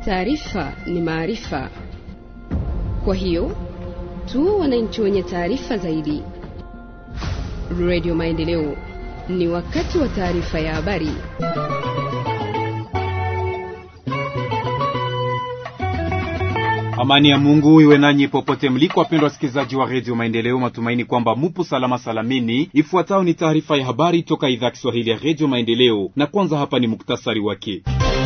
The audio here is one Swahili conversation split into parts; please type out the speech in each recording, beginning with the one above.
Taarifa ni maarifa, kwa hiyo tu wananchi wenye taarifa zaidi. Radio Maendeleo, ni wakati wa taarifa ya habari. Amani ya Mungu iwe nanyi popote mliko, wapendwa wasikilizaji wa redio Maendeleo. Matumaini kwamba mupo salama salamini. Ifuatayo ni taarifa ya habari toka idhaa ya Kiswahili ya redio Maendeleo, na kwanza hapa ni muktasari wake.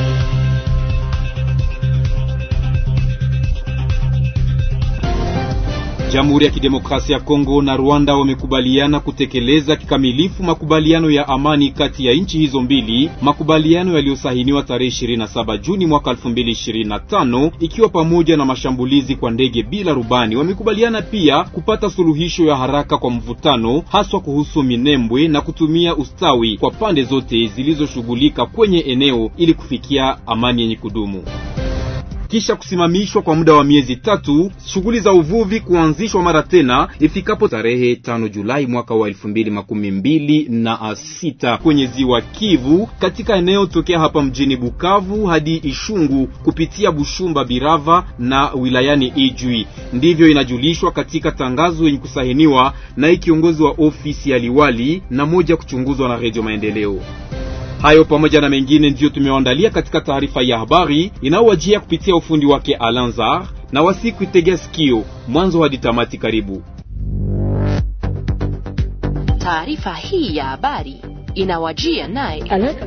Jamhuri ya Kidemokrasia ya Kongo na Rwanda wamekubaliana kutekeleza kikamilifu makubaliano ya amani kati ya nchi hizo mbili, makubaliano yaliyosahiniwa tarehe 27 Juni mwaka 2025, ikiwa pamoja na mashambulizi kwa ndege bila rubani. Wamekubaliana pia kupata suluhisho ya haraka kwa mvutano, haswa kuhusu Minembwe na kutumia ustawi kwa pande zote zilizoshughulika kwenye eneo ili kufikia amani yenye kudumu. Kisha kusimamishwa kwa muda wa miezi tatu, shughuli za uvuvi kuanzishwa mara tena ifikapo tarehe tano Julai mwaka wa elfu mbili makumi mbili na sita kwenye ziwa Kivu katika eneo tokea hapa mjini Bukavu hadi Ishungu kupitia Bushumba, Birava na wilayani Ijwi. Ndivyo inajulishwa katika tangazo yenye kusahiniwa na kiongozi wa ofisi ya liwali na moja kuchunguzwa na Redio Maendeleo. Hayo pamoja na mengine ndiyo tumewaandalia katika taarifa ya habari inayowajia kupitia ufundi wake Alanzar na wasiku itegea sikio mwanzo hadi tamati. Karibu. Taarifa hii ya habari inawajia naye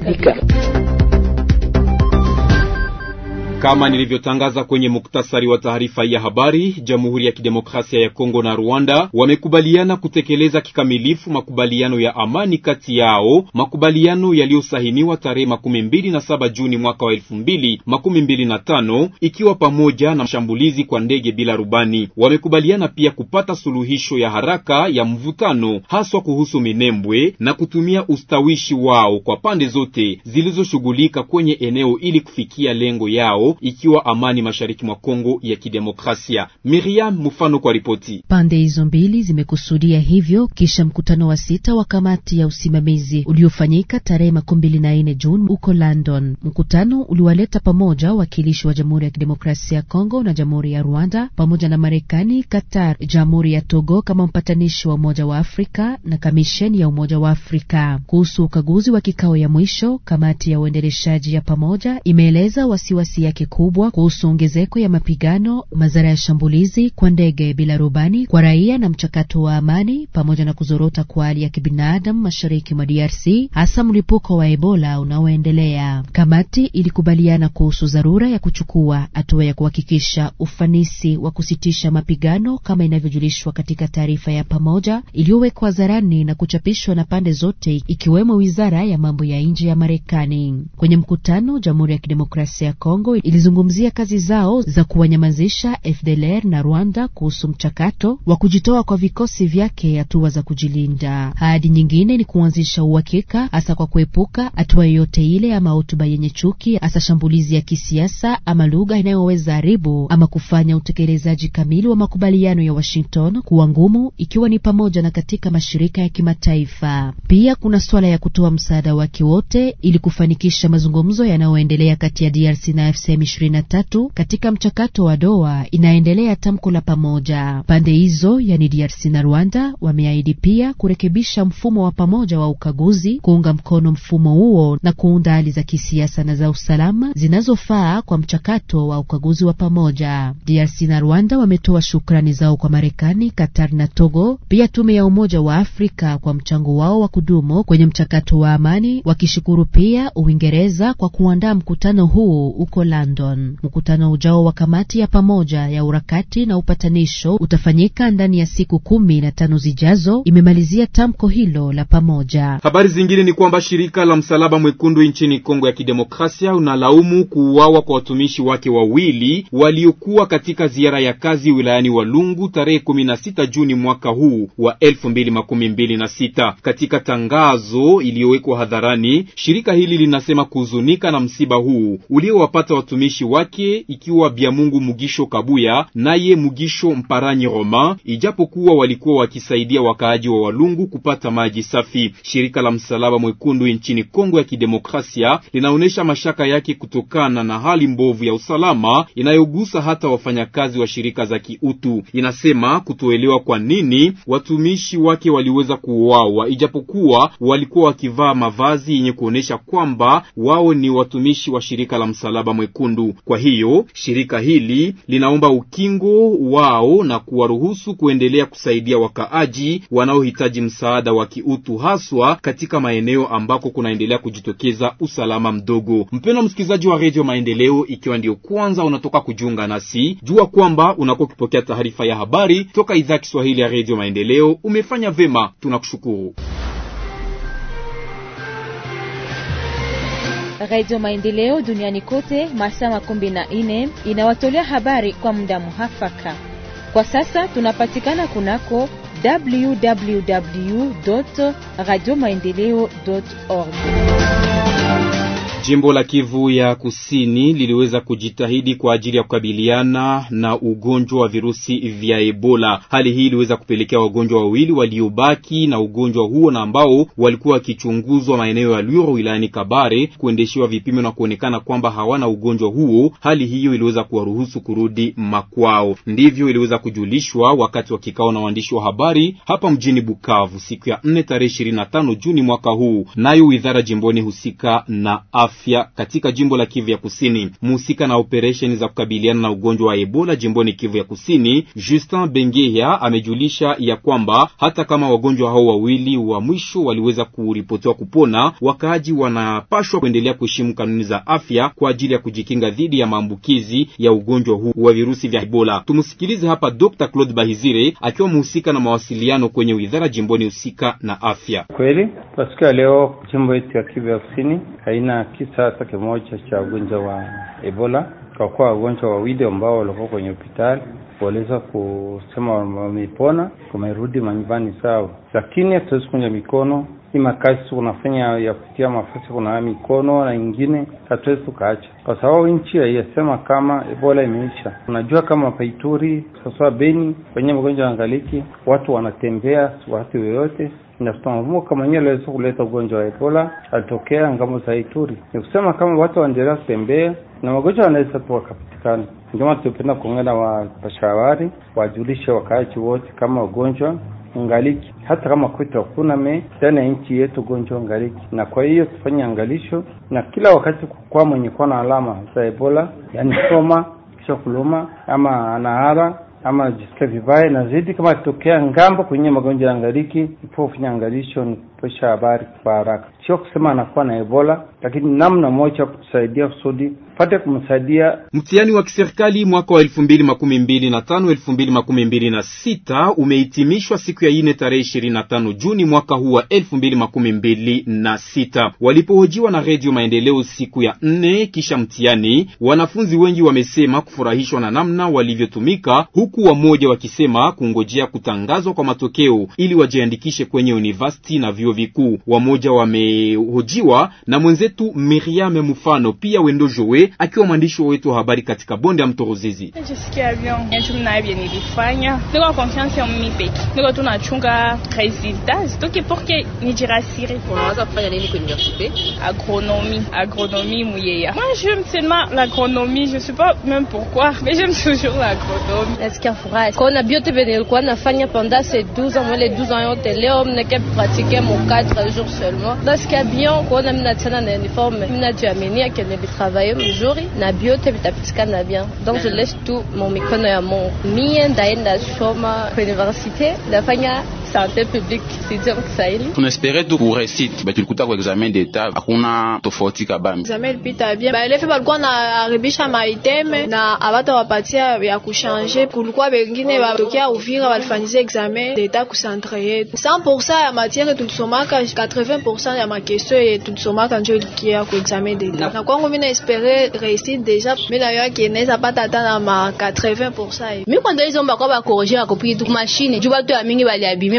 Kama nilivyotangaza kwenye muktasari wa taarifa ya habari, Jamhuri ya Kidemokrasia ya Kongo na Rwanda wamekubaliana kutekeleza kikamilifu makubaliano ya amani kati yao, makubaliano yaliyosahiniwa tarehe makumi mbili na saba Juni mwaka wa elfu mbili makumi mbili na tano ikiwa pamoja na mashambulizi kwa ndege bila rubani. Wamekubaliana pia kupata suluhisho ya haraka ya mvutano, haswa kuhusu Minembwe na kutumia ustawishi wao kwa pande zote zilizoshughulika kwenye eneo ili kufikia lengo yao ikiwa amani mashariki mwa Kongo ya Kidemokrasia. Miriam Mufano kwa ripoti. Pande hizo mbili zimekusudia hivyo kisha mkutano wa sita wa kamati ya usimamizi uliofanyika tarehe makumi mbili na nne Juni huko London. Mkutano uliwaleta pamoja wawakilishi wa Jamhuri ya Kidemokrasia ya Kongo na Jamhuri ya Rwanda pamoja na Marekani, Qatar, Jamhuri ya Togo kama mpatanishi wa Umoja wa Afrika na kamisheni ya Umoja wa Afrika. Kuhusu ukaguzi wa kikao ya mwisho, kamati ya uendeleshaji ya pamoja imeeleza wasiwasi yake kubwa kuhusu ongezeko ya mapigano, madhara ya shambulizi kwa ndege bila rubani kwa raia na mchakato wa amani, pamoja na kuzorota kwa hali ya kibinadamu mashariki mwa DRC, hasa mlipuko wa Ebola unaoendelea. Kamati ilikubaliana kuhusu dharura ya kuchukua hatua ya kuhakikisha ufanisi wa kusitisha mapigano kama inavyojulishwa katika taarifa ya pamoja iliyowekwa hadharani na kuchapishwa na pande zote, ikiwemo wizara ya mambo ya nje ya Marekani. Kwenye mkutano, Jamhuri ya Kidemokrasia ya Kongo ilizungumzia kazi zao za kuwanyamazisha FDLR na Rwanda kuhusu mchakato wa kujitoa kwa vikosi vyake, hatua za kujilinda. Ahadi nyingine ni kuanzisha uhakika, hasa kwa kuepuka hatua yoyote ile ama hotuba yenye chuki, hasa shambulizi ya kisiasa ama lugha inayoweza haribu ama kufanya utekelezaji kamili wa makubaliano ya Washington kuwa ngumu, ikiwa ni pamoja na katika mashirika ya kimataifa. Pia kuna suala ya kutoa msaada wake wote ili kufanikisha mazungumzo yanayoendelea kati ya DRC na M23 katika mchakato wa Doha inaendelea. Tamko la pamoja pande hizo, yani DRC na Rwanda, wameahidi pia kurekebisha mfumo wa pamoja wa ukaguzi, kuunga mkono mfumo huo na kuunda hali za kisiasa na za usalama zinazofaa kwa mchakato wa ukaguzi wa pamoja. DRC na Rwanda wametoa shukrani zao kwa Marekani, Qatar na Togo, pia tume ya Umoja wa Afrika kwa mchango wao wa kudumu kwenye mchakato wa amani, wakishukuru pia Uingereza kwa kuandaa mkutano huu uko London. Mkutano ujao wa kamati ya pamoja ya urakati na upatanisho utafanyika ndani ya siku kumi na tano zijazo, imemalizia tamko hilo la pamoja. Habari zingine ni kwamba shirika la Msalaba Mwekundu nchini Kongo ya Kidemokrasia unalaumu kuuawa kwa watumishi wake wawili waliokuwa katika ziara ya kazi wilayani Walungu tarehe 16 Juni mwaka huu wa 2026. Katika tangazo iliyowekwa hadharani, shirika hili linasema kuhuzunika na msiba huu uliowapata watumishi wake ikiwa Byamungu Mugisho Kabuya naye Mugisho Mparanyi Roma, ijapokuwa walikuwa wakisaidia wakaaji wa Walungu kupata maji safi. Shirika la Msalaba Mwekundu nchini Kongo ya Kidemokrasia linaonyesha mashaka yake kutokana na hali mbovu ya usalama inayogusa hata wafanyakazi wa shirika za kiutu. Inasema kutoelewa kwa nini watumishi wake waliweza kuuawa, ijapokuwa walikuwa wakivaa mavazi yenye kuonyesha kwamba wao ni watumishi wa shirika la Msalaba Mwekundu. Kwa hiyo shirika hili linaomba ukingo wao na kuwaruhusu kuendelea kusaidia wakaaji wanaohitaji msaada wa kiutu, haswa katika maeneo ambako kunaendelea kujitokeza usalama mdogo. Mpendwa msikilizaji wa redio Maendeleo, ikiwa ndio kwanza unatoka kujiunga nasi, jua kwamba unakuwa ukipokea taarifa ya habari toka idhaa Kiswahili ya redio Maendeleo. Umefanya vema, tunakushukuru. Radio Maendeleo duniani kote masaa makumi na nne inawatolea habari kwa muda muhafaka. Kwa sasa tunapatikana kunako www radio maendeleo org. Jimbo la Kivu ya Kusini liliweza kujitahidi kwa ajili ya kukabiliana na ugonjwa wa virusi vya Ebola. Hali hii iliweza kupelekea wagonjwa wawili waliobaki na ugonjwa huo na ambao walikuwa wakichunguzwa maeneo ya Lwiro wilayani Kabare kuendeshewa vipimo na kuonekana kwamba hawana ugonjwa huo. Hali hiyo iliweza kuwaruhusu kurudi makwao. Ndivyo iliweza kujulishwa wakati wa kikao na waandishi wa habari hapa mjini Bukavu siku ya 4 tarehe 25 Juni mwaka huu. Nayo wizara jimboni husika na afya katika jimbo la Kivu ya Kusini, muhusika na operesheni za kukabiliana na ugonjwa wa Ebola jimboni Kivu ya Kusini, Justin Bengeya amejulisha ya kwamba hata kama wagonjwa hao wawili wa mwisho waliweza kuripotiwa kupona, wakaaji wanapashwa kuendelea kuheshimu kanuni za afya kwa ajili ya kujikinga dhidi ya maambukizi ya ugonjwa huu wa virusi vya Ebola. Tumsikilize hapa Dr. Claude Bahizire akiwa muhusika na mawasiliano kwenye wizara jimboni husika na afya. Kweli kwa siku ya leo jimbo yetu ya Kivu ya Kusini haina kisa hata kimoja cha ugonjwa wa Ebola, kwa kuwa wagonjwa wawili ambao walikuwa kwenye hospitali waliweza kusema wamepona, wamerudi manyumbani zao, lakini hatuwezi kunja mikono hii makazi kunafanya ya kutia mafasi kuna mikono na ingine hatuwezi tukaacha, kwa sababu nchi haiyasema kama Ebola imeisha. Unajua kama Paituri sasa Beni kwenye mgonjwa angaliki, watu wanatembea watu yoyote natambuka mwenyewe aliweza kuleta ugonjwa wa Ebola alitokea ngambo za Ituri. Ni kusema kama watu waendelea kutembea na magonjwa wanaweza tu wakapatikana. Ndio maana tupenda kuongea na wapasha habari wajulishe wakaaji wote kama ugonjwa ngaliki, hata kama kwetu hakuna me ndani ya nchi yetu ugonjwa ngaliki, na kwa hiyo tufanye angalisho na kila wakati kukua mwenye kuwa na alama za Ebola, yani soma kisha kuluma ama anahara ama najisikia vibaya na zaidi, kama akitokea ngambo kwenye magonjwa ya ngaliki, ipo kufanya angalisho ni kupesha habari kwa haraka, sio kusema anakuwa na Ebola, lakini namna moja kutusaidia kusudi pate kumsaidia. Mtihani wa kiserikali mwaka wa elfu mbili makumi mbili na tano elfu mbili makumi mbili na sita umehitimishwa siku ya ine tarehe ishirini na tano Juni mwaka huu wa elfu mbili makumi mbili na sita. Walipohojiwa na Redio Maendeleo siku ya nne kisha mtihani, wanafunzi wengi wamesema kufurahishwa na namna walivyotumika, huku wamoja wakisema kungojea kutangazwa kwa matokeo ili wajiandikishe kwenye university na vyuo vikuu. Wamoja wamehojiwa na mwenzetu Miriam Mufano, pia Wendo Joe akiwa mwandishi wetu wa habari katika bonde ya mto Ruzizi. Najisikia bien yetu mnavyo nilifanya, niko confiance ya mimi peke, niko tunachunga resultats toki porke nijirasire. Unawaza kufanya nini kwenye universite? Agronomie, agronomie muyeya. Moi j'aime seulement l'agronomie, je sais pas même pourquoi, mais j'aime toujours l'agronomie. Nasikia furaha kuona biote venye nilikuwa nafanya pendant ces 12 ans, mwele 12 ans yote leo mneke pratique mon 4 jours seulement. Nasikia bien kuona mna tena na uniforme, mna jiaminia que nilitravaille mzuri na biote vitapitikana bien. Donc je laisse tout mon mikono ya Mungu. Mie ndaenda soma kwa universite ndafanya sante publique sidio Kiswahili. Tunaespere tu kuresite batulikuta kwa examen d'etat, hakuna tofauti kabambi. Examen ilipita bien, baelefe balikuwa naharibisha maiteme na abata wapatia ya kushanje. Kulikuwa bengine batokea Uvira balifanyizia examen d'etat kusantre yetu 100% ya matiere tulisomaka, 80% ya makestio ye tulisomaka njo ilikia ku examen d'etat, na kwangu mina espere réussite deja mina yoaki eneza pata ata na ma 80% mi kwanza izomba kwa bakorige bakopiki tu mashine juu batu ya mingi baliabime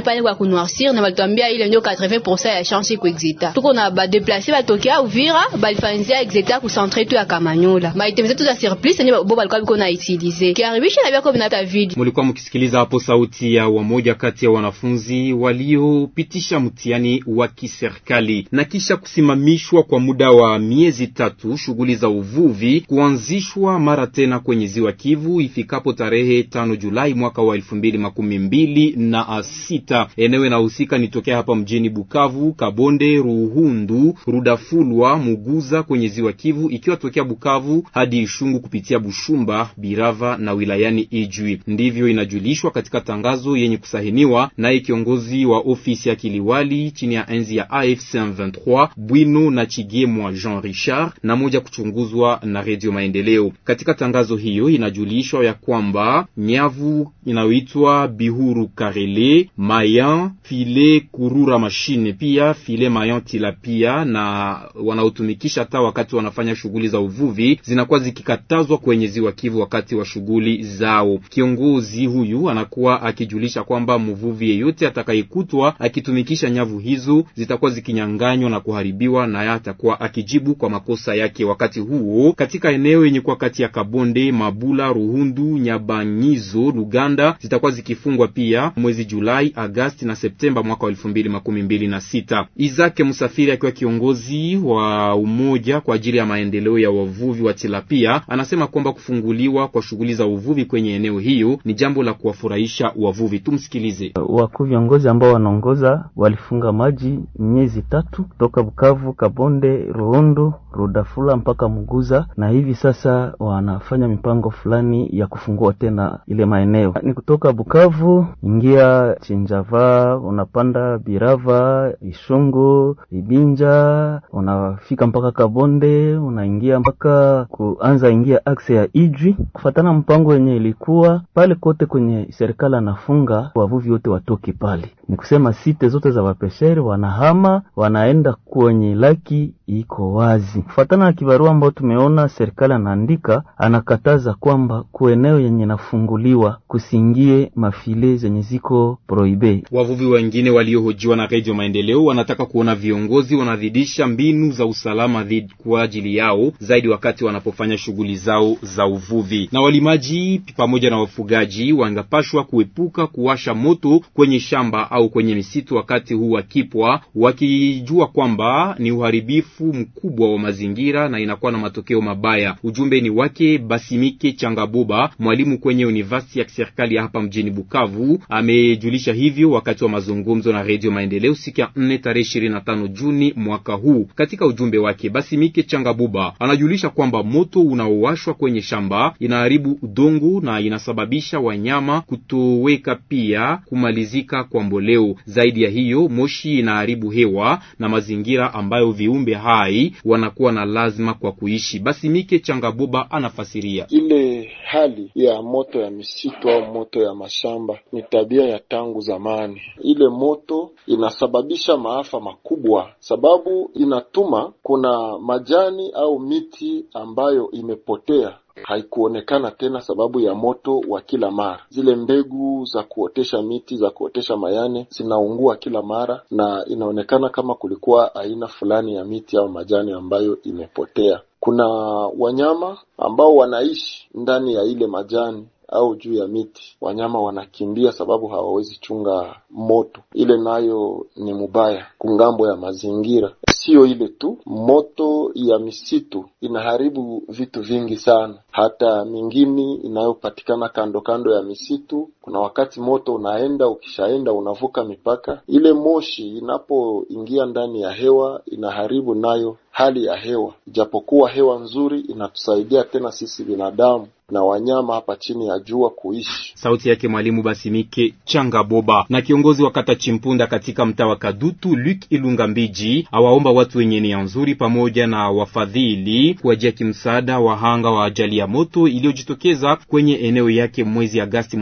examen pale kwa kunoircir na balituambia ile ndio 80% ya chance ku exita tuko na ba déplacer batokea Uvira balifanyia exita ku centre tu ya Kamanyola maiteme zetu za surplus ndio bo balikuwa biko na utiliser kiaribisha na byako binata vidi. Mulikuwa mkisikiliza hapo sauti ya wamoja kati ya wanafunzi waliopitisha mtihani wa kiserikali na kisha kusimamishwa kwa muda wa miezi tatu shughuli za uvuvi kuanzishwa mara tena kwenye ziwa Kivu ifikapo tarehe tano Julai mwaka wa elfu mbili makumi mbili na sita. Eneo inahusika nitokea hapa mjini Bukavu, Kabonde, Ruhundu, Rudafulwa, Muguza kwenye ziwa Kivu, ikiwa tokea Bukavu hadi Ishungu kupitia Bushumba, Birava na wilayani Ijwi. Ndivyo inajulishwa katika tangazo yenye kusahiniwa naye kiongozi wa ofisi ya kiliwali chini ya enzi ya AFC 23 Bwino na Chigemwa Jean Richard na moja kuchunguzwa na Redio Maendeleo. Katika tangazo hiyo inajulishwa ya kwamba nyavu inayoitwa Bihuru Karele, Mayan, file kurura mashine, pia file Mayan tilapia na wanaotumikisha hata wakati wanafanya shughuli za uvuvi zinakuwa zikikatazwa kwenye ziwa Kivu wakati wa shughuli zao. Kiongozi huyu anakuwa akijulisha kwamba mvuvi yeyote atakayekutwa akitumikisha nyavu hizo zitakuwa zikinyanganywa na kuharibiwa, naye atakuwa akijibu kwa makosa yake. Wakati huo katika eneo yenye kuwa kati ya Kabonde, Mabula, Ruhundu, Nyabanyizo, Luganda zitakuwa zikifungwa pia mwezi Julai, Agasti na Septemba mwaka wa elfu mbili makumi mbili na sita. Izake Msafiri akiwa kiongozi wa umoja kwa ajili ya maendeleo ya wavuvi wa tilapia anasema kwamba kufunguliwa kwa shughuli za uvuvi kwenye eneo hiyo ni jambo la kuwafurahisha wavuvi. Tumsikilize. Wakuu viongozi ambao wanaongoza walifunga maji miezi tatu toka Bukavu, Kabonde, Ruundu, Rudafula mpaka Muguza, na hivi sasa wanafanya mipango fulani ya kufungua tena ile maeneo. Ni kutoka Bukavu ingia Chinjava, unapanda Birava, Ishungu, Ibinja, unafika mpaka Kabonde, unaingia mpaka kuanza ingia akse ya Ijwi, kufatana mpango wenye ilikuwa pale kote kwenye serikali anafunga wavuvi wote watoke pale. Ni kusema site zote za wapesheri wanahama wanaenda kwenye laki iko wazi, kufatana na kibarua ambao tumeona serikali anaandika, anakataza kwamba kueneo yenye nafunguliwa kusingie mafile zenye ziko proibe. Wavuvi wengine waliohojiwa na Redio Maendeleo wanataka kuona viongozi wanazidisha mbinu za usalama dhidi kwa ajili yao zaidi wakati wanapofanya shughuli zao za uvuvi. Na walimaji pamoja na wafugaji wangapashwa kuepuka kuwasha moto kwenye shamba au kwenye misitu wakati huu wakipwa, wakijua kwamba ni uharibifu mkubwa wa mazingira na inakuwa na matokeo mabaya. Ujumbe ni wake Basimike Changaboba, mwalimu kwenye university ya kiserikali hapa mjini Bukavu, amejulisha hivyo wakati wa mazungumzo na Redio Maendeleo siku ya 4 tarehe 25 Juni mwaka huu. Katika ujumbe wake, Basimike Changaboba anajulisha kwamba moto unaowashwa kwenye shamba inaharibu udongo na inasababisha wanyama kutoweka, pia kumalizika kwa mboleo. Zaidi ya hiyo, moshi inaharibu hewa na mazingira ambayo viumbe hai wanakuwa na lazima kwa kuishi. Basimike Changaboba anafasiria ile hali ya moto ya misitu au moto ya mashamba ni tabia ya tangu zamani. Ile moto inasababisha maafa makubwa, sababu inatuma kuna majani au miti ambayo imepotea haikuonekana tena sababu ya moto wa kila mara. Zile mbegu za kuotesha miti za kuotesha mayane zinaungua kila mara, na inaonekana kama kulikuwa aina fulani ya miti au majani ambayo imepotea. Kuna wanyama ambao wanaishi ndani ya ile majani au juu ya miti, wanyama wanakimbia sababu hawawezi chunga moto. Ile nayo ni mubaya kungambo ya mazingira. Siyo ile tu, moto ya misitu inaharibu vitu vingi sana, hata mingine inayopatikana kando kando ya misitu. Kuna wakati moto unaenda, ukishaenda unavuka mipaka, ile moshi inapoingia ndani ya hewa inaharibu nayo hali ya hewa. Ijapokuwa hewa nzuri inatusaidia tena sisi binadamu na wanyama hapa chini ya jua kuishi. Sauti yake mwalimu Basimike Changaboba. Na kiongozi wa kata Chimpunda katika mtaa wa Kadutu Luke Ilunga Mbiji awaomba watu wenye nia nzuri pamoja na wafadhili kuwajia kimsaada wahanga wa ajali ya moto iliyojitokeza kwenye eneo yake mwezi Agasti mwaka unaokwisha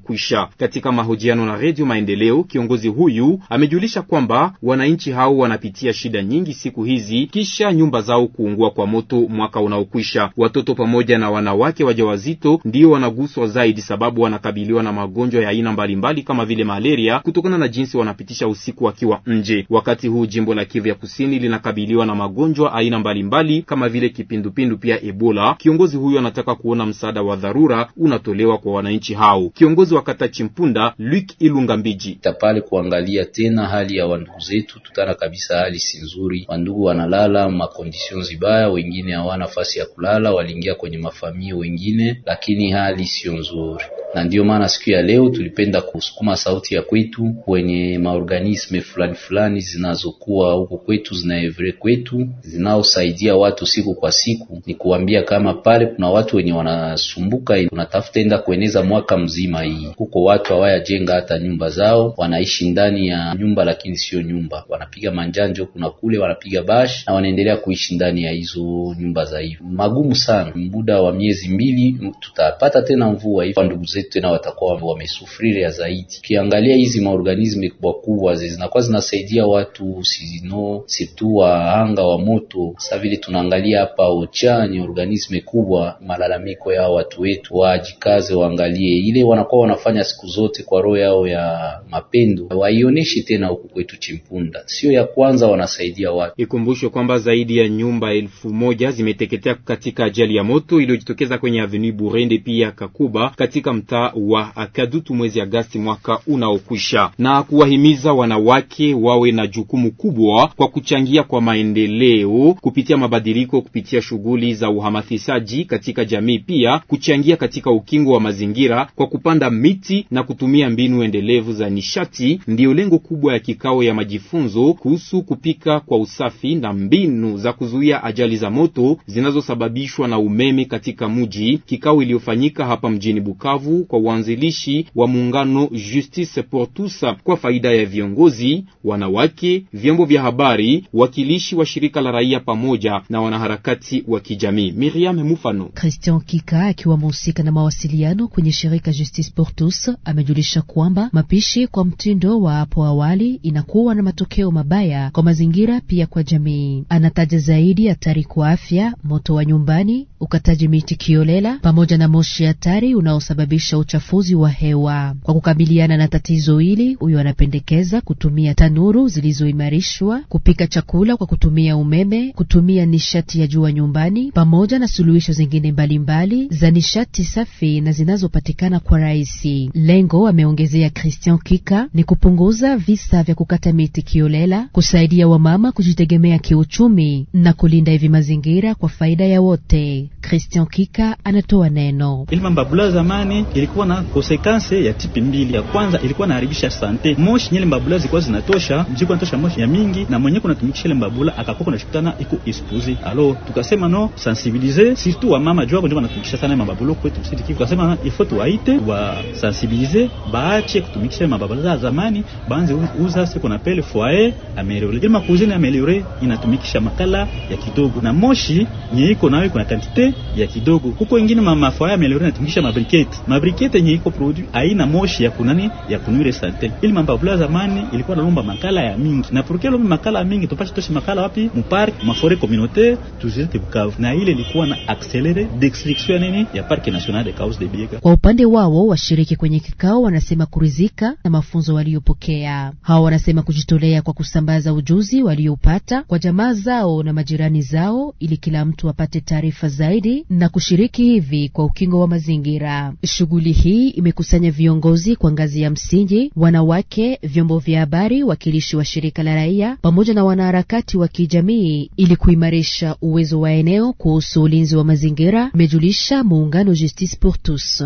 unaokwisha. Katika mahojiano na Redio Maendeleo, kiongozi huyu amejulisha kwamba wananchi hao wanapitia shida nyingi siku hizi kisha nyumba zao kuungua kwa moto mwaka unaokwisha. Watoto pamoja na wanawake wajawazito ndio wanaguswa zaidi, sababu wanakabiliwa na magonjwa ya aina mbalimbali kama vile malaria kutokana na jinsi wanapitisha usiku wakiwa nje. Wakati huu jimbo la Kivu ya Kusini linakabiliwa na magonjwa aina mbalimbali kama vile kipindupindu pia Ebola. Kiongozi huyu anataka kuona msaada wa dharura unatolewa kwa wananchi hao. Kiongozi wa kata Chimpunda Luc Ilunga Mbiji tapale kuangalia tena hali ya wandugu zetu, tutana kabisa hali si nzuri. Wandugu wanalala makondisyon zibaya, wengine hawana nafasi ya kulala, waliingia kwenye mafamia wengine, lakini hali sio nzuri na ndiyo maana siku ya leo tulipenda kusukuma sauti ya kwetu kwenye maorganisme fulani fulani zinazokuwa huko kwetu zinaevre kwetu zinaosaidia watu siku kwa siku, ni kuambia kama pale kuna watu wenye wanasumbuka, tunatafuta enda kueneza mwaka mzima. Hii huko watu hawayajenga hata nyumba zao, wanaishi ndani ya nyumba lakini sio nyumba, wanapiga manjanjo kuna kule, wanapiga bash na wanaendelea kuishi ndani ya hizo nyumba za hivyo. Magumu sana, muda wa miezi mbili tutapata tena mvua hivyo, ndugu zetu tena watakuwa wamesufriria zaidi. Ukiangalia hizi maorganisme kubwa kubwa zinakuwa zinasaidia watu sino situ wahanga wa moto. Sasa vile tunaangalia hapa OCHA ni organisme kubwa, malalamiko ya watu wetu wajikaze, waangalie ile wanakuwa wanafanya siku zote kwa roho yao ya mapendo, waioneshe tena huku kwetu Chimpunda, sio ya kwanza, wanasaidia watu. Ikumbushwe kwamba zaidi ya nyumba elfu moja zimeteketea katika ajali ya moto iliyojitokeza kwenye Avenue Burende pia Kakuba katika mtaa wa Kadutu mwezi Agasti mwaka unaokwisha, na kuwahimiza wanawake wawe na jukumu kubwa kwa kuchangia kwa maendeleo kupitia mabadiliko, kupitia shughuli za uhamasishaji katika jamii, pia kuchangia katika ukingo wa mazingira kwa kupanda miti na kutumia mbinu endelevu za nishati. Ndiyo lengo kubwa ya kikao ya majifunzo kuhusu kupika kwa usafi na mbinu za kuzuia ajali za moto zinazosababishwa na umeme katika mji, kikao iliyofanyika hapa mjini Bukavu kwa uanzilishi wa muungano Justice pour tous kwa faida ya viongozi, wanawake, vyombo vya habari, wakilishi wa shirika la raia pamoja na wanaharakati wa kijamii. Miriam Mufano Christian Kika akiwa mhusika na mawasiliano kwenye shirika Justice pour tous amejulisha kwamba mapishi kwa mtindo wa hapo awali inakuwa na matokeo mabaya kwa mazingira pia kwa jamii. Anataja zaidi hatari kwa afya, moto wa nyumbani, ukataji miti kiolela, pamoja na moshi hatari unaosababisha uchafuzi wa hewa. Kwa kukabiliana na tatizo hili, huyo anapendekeza kutumia tanuru zilizoimarishwa, kupika chakula kwa kutumia umeme, kutumia nishati ya jua nyumbani, pamoja na suluhisho zingine mbalimbali za nishati safi na zinazopatikana kwa rahisi. Lengo, ameongezea Christian Kika, ni kupunguza visa vya kukata miti kiolela, kusaidia wamama kujitegemea kiuchumi na kulinda hivi mazingira kwa faida ya wote. Christian Kika anatoa neno ili mambabula zamani ilikuwa na konsekanse ya tipi mbili. Ya kwanza ilikuwa naharibisha sante, moshi nyele mbabula zilikuwa zinatosha zilikuwa natosha moshi ya mingi, na mwenye kunatumikisha ile mbabula akakuwa kunashikutana iko expose. Alo tukasema no sensibiliser surtout wa mama jua ndio wanatumikisha sana mababula kwetu msiti Kivu. Tukasema il faut tuwaite wa sensibiliser, baache kutumikisha mababula za zamani, baanze uza ce qu'on appelle foyer amélioré. Ile makuzini amélioré inatumikisha makala ya kidogo na moshi nye iko nayo iko na quantité ya kidogo. Huko wengine mama foyer amélioré inatumikisha mabrikete mabrikete yenye iko produit aina moshi ya kunani ya kunuire sante. Ili mambabula zamani ilikuwa nalomba makala ya mingi na pour lomba makala ya mingi tupashe toshe makala wapi mu parc ma forêt communautaire tuzilete Bukavu, na ile ilikuwa na accéléré destruction nini ya parc national de Kahuzi Biega. Kwa upande wao washiriki kwenye kikao wanasema kuridhika na mafunzo waliopokea. Hawa wanasema kujitolea kwa kusambaza ujuzi waliopata kwa jamaa zao na majirani zao, ili kila mtu apate taarifa zaidi na kushiriki hivi kwa ukingo wa mazingira. Shughuli hii imekusanya viongozi kwa ngazi ya msingi, wanawake, vyombo vya habari, wakilishi wa shirika la raia pamoja na wanaharakati wa kijamii ili kuimarisha uwezo wa eneo kuhusu ulinzi wa mazingira, imejulisha muungano Justice pour tous.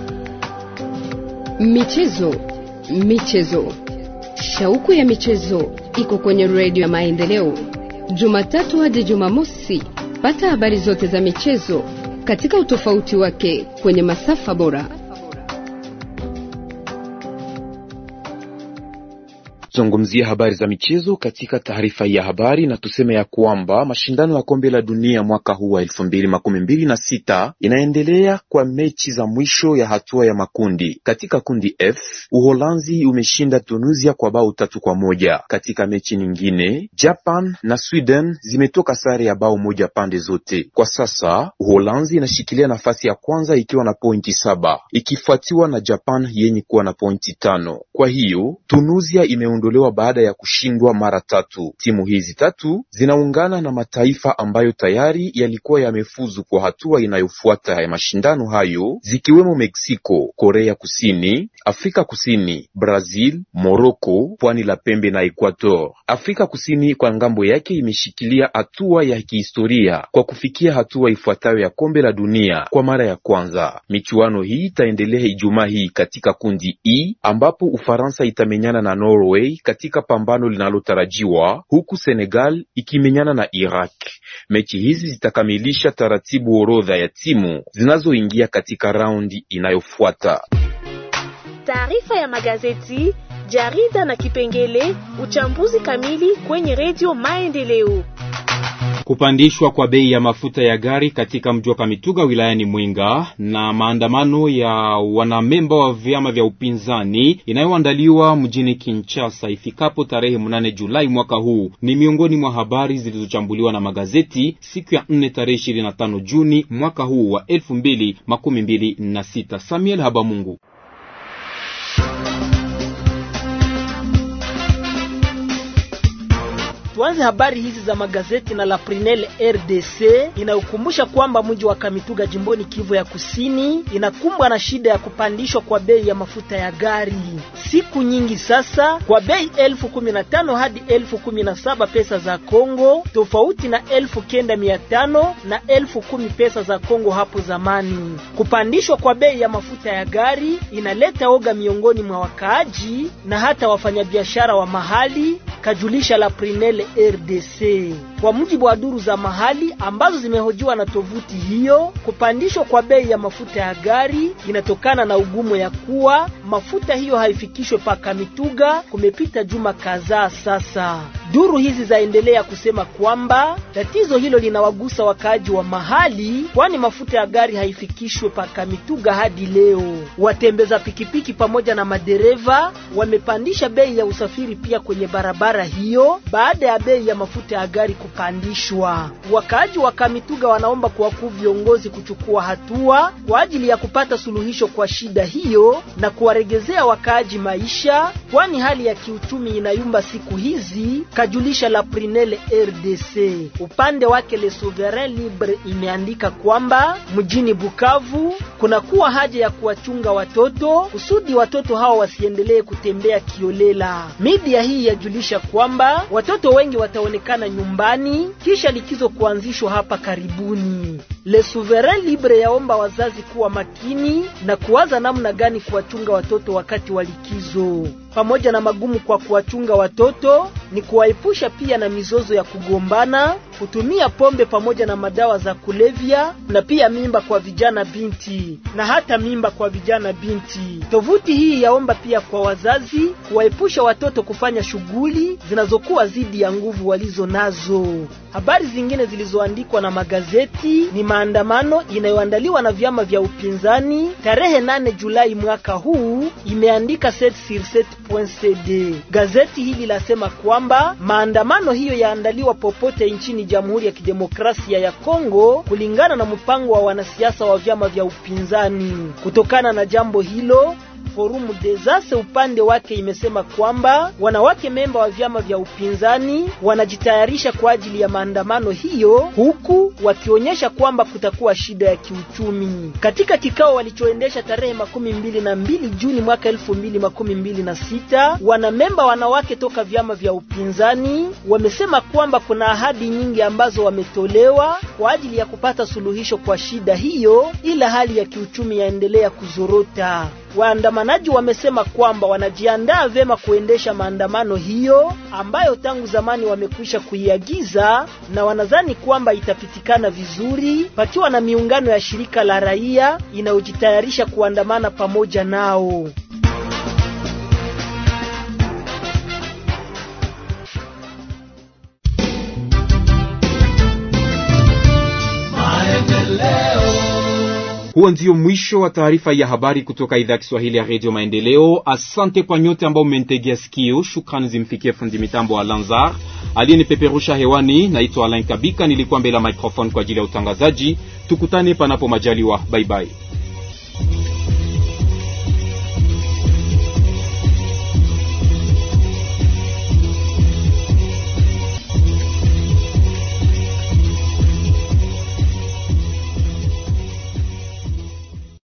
Michezo, michezo, shauku ya michezo iko kwenye redio ya Maendeleo, Jumatatu hadi Jumamosi. Pata habari zote za michezo katika utofauti wake kwenye masafa bora. Zungumzia habari za michezo katika taarifa ya habari, na tuseme ya kwamba mashindano ya kombe la dunia mwaka huu wa elfu mbili makumi mbili na sita inaendelea kwa mechi za mwisho ya hatua ya makundi. Katika kundi F, Uholanzi umeshinda Tunisia kwa bao tatu kwa moja. Katika mechi nyingine, Japan na Sweden zimetoka sare ya bao moja pande zote. Kwa sasa Uholanzi inashikilia nafasi ya kwanza ikiwa na pointi saba ikifuatiwa na Japan yenye kuwa na pointi tano. Kwa hiyo Tunisia imeondolewa baada ya kushindwa mara tatu. Timu hizi tatu zinaungana na mataifa ambayo tayari yalikuwa yamefuzu kwa hatua inayofuata ya mashindano hayo zikiwemo Mexico, Korea Kusini, Afrika Kusini, Brazil, Morocco, pwani la pembe na Equator. Afrika Kusini kwa ngambo yake imeshikilia hatua ya kihistoria kwa kufikia hatua ifuatayo ya kombe la dunia kwa mara ya kwanza. Michuano hii itaendelea Ijumaa hii katika kundi E ambapo Ufaransa itamenyana na Norway katika pambano linalotarajiwa huku Senegal ikimenyana na Iraq. Mechi hizi zitakamilisha taratibu orodha ya timu zinazoingia katika raundi inayofuata. Taarifa ya magazeti, jarida na kipengele uchambuzi kamili kwenye redio Maendeleo. Kupandishwa kwa bei ya mafuta ya gari katika mji wa Kamituga wilayani Mwenga na maandamano ya wanamemba wa vyama vya upinzani inayoandaliwa mjini Kinshasa ifikapo tarehe mnane Julai mwaka huu ni miongoni mwa habari zilizochambuliwa na magazeti siku ya nne tarehe 25 Juni mwaka huu wa elfu mbili makumi mbili na sita. Samuel Habamungu. Tuanze habari hizi za magazeti na la Prinel RDC inayokumbusha kwamba mji wa Kamituga jimboni Kivu ya Kusini inakumbwa na shida ya kupandishwa kwa bei ya mafuta ya gari siku nyingi sasa, kwa bei elfu kumi na tano hadi elfu kumi na saba pesa za Kongo, tofauti na elfu kenda mia tano na elfu kumi pesa za Kongo hapo zamani. Kupandishwa kwa bei ya mafuta ya gari inaleta oga miongoni mwa wakaaji na hata wafanyabiashara wa mahali, kajulisha la Prinel RDC. Kwa mujibu wa duru za mahali ambazo zimehojiwa na tovuti hiyo, kupandishwa kwa bei ya mafuta ya gari inatokana na ugumu ya kuwa mafuta hiyo haifikishwe paka Mituga kumepita juma kadhaa sasa. Duru hizi zaendelea kusema kwamba tatizo hilo linawagusa wakaaji wa mahali, kwani mafuta ya gari haifikishwe paka Mituga hadi leo. Watembeza pikipiki pamoja na madereva wamepandisha bei ya usafiri pia kwenye barabara hiyo baada ya bei ya mafuta ya gari kupandishwa. Wakaaji wa Kamituga wanaomba kwa wakuu viongozi kuchukua hatua kwa ajili ya kupata suluhisho kwa shida hiyo na kuwaregezea wakaaji maisha, kwani hali ya kiuchumi inayumba siku hizi, kajulisha la Prinel RDC. Upande wake Le Souverain Libre imeandika kwamba mjini Bukavu kunakuwa haja ya kuwachunga watoto kusudi watoto hao wasiendelee kutembea kiolela. Media hii yajulisha kwamba watoto wengi wataonekana nyumbani kisha likizo kuanzishwa hapa karibuni. Le Souverain Libre yaomba wazazi kuwa makini na kuwaza namna gani kuwachunga watoto wakati wa likizo. Pamoja na magumu kwa kuwachunga watoto ni kuwaepusha pia na mizozo ya kugombana, kutumia pombe pamoja na madawa za kulevya na pia mimba kwa vijana binti na hata mimba kwa vijana binti. Tovuti hii yaomba pia kwa wazazi kuwaepusha watoto kufanya shughuli zinazokuwa zidi ya nguvu walizo nazo. Habari zingine zilizoandikwa na magazeti ni maandamano inayoandaliwa na vyama vya upinzani tarehe 8 Julai mwaka huu, imeandika cd. Gazeti hili lasema kwamba maandamano hiyo yaandaliwa popote nchini Jamhuri ya Kidemokrasia ya Kongo kulingana na mpango wa wanasiasa wa vyama vya upinzani. Kutokana na jambo hilo Forumu Desase upande wake imesema kwamba wanawake memba wa vyama vya upinzani wanajitayarisha kwa ajili ya maandamano hiyo, huku wakionyesha kwamba kutakuwa shida ya kiuchumi. Katika kikao walichoendesha tarehe makumi mbili na mbili Juni mwaka elfu mbili makumi mbili na sita wanamemba wanawake toka vyama vya upinzani wamesema kwamba kuna ahadi nyingi ambazo wametolewa kwa ajili ya kupata suluhisho kwa shida hiyo, ila hali ya kiuchumi yaendelea kuzorota. Waandamanaji wamesema kwamba wanajiandaa vema kuendesha maandamano hiyo ambayo tangu zamani wamekwisha kuiagiza na wanadhani kwamba itapitikana vizuri pakiwa na miungano ya shirika la raia inayojitayarisha kuandamana pamoja nao. Huo ndio mwisho wa taarifa ya habari kutoka idhaa ya Kiswahili ya redio Maendeleo. Asante kwa nyote ambao mmenitegea sikio. Shukrani zimfikie fundi mitambo wa Lanzar aliyenipeperusha hewani. Naitwa Alain Kabika, nilikuwa mbele ya microphone kwa ajili ya utangazaji. Tukutane panapo majaliwa, baibai.